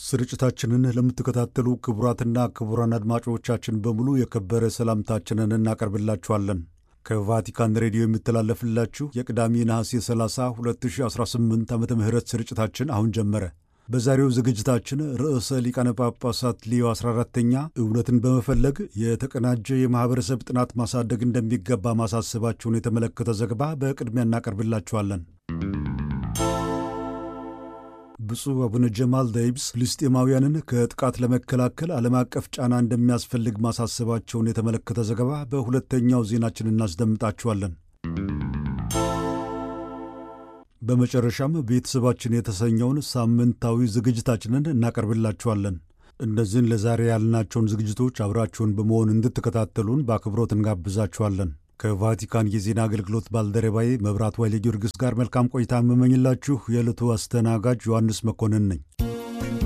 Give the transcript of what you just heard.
ስርጭታችንን ለምትከታተሉ ክቡራትና ክቡራን አድማጮቻችን በሙሉ የከበረ ሰላምታችንን እናቀርብላችኋለን። ከቫቲካን ሬዲዮ የሚተላለፍላችሁ የቅዳሜ ነሐሴ 30 2018 ዓ ም ስርጭታችን አሁን ጀመረ። በዛሬው ዝግጅታችን ርዕሰ ሊቃነ ጳጳሳት ሊዮ 14ተኛ እውነትን በመፈለግ የተቀናጀ የማኅበረሰብ ጥናት ማሳደግ እንደሚገባ ማሳሰባቸውን የተመለከተ ዘገባ በቅድሚያ እናቀርብላችኋለን። ብፁዕ አቡነ ጀማል ደይብስ ፍልስጤማውያንን ከጥቃት ለመከላከል ዓለም አቀፍ ጫና እንደሚያስፈልግ ማሳሰባቸውን የተመለከተ ዘገባ በሁለተኛው ዜናችን እናስደምጣችኋለን። በመጨረሻም ቤተሰባችን የተሰኘውን ሳምንታዊ ዝግጅታችንን እናቀርብላችኋለን። እነዚህን ለዛሬ ያልናቸውን ዝግጅቶች አብራችሁን በመሆን እንድትከታተሉን በአክብሮት እንጋብዛችኋለን። ከቫቲካን የዜና አገልግሎት ባልደረባዬ መብራት ኃይለ ጊዮርጊስ ጋር መልካም ቆይታ የምመኝላችሁ የዕለቱ አስተናጋጅ ዮሐንስ መኮንን ነኝ።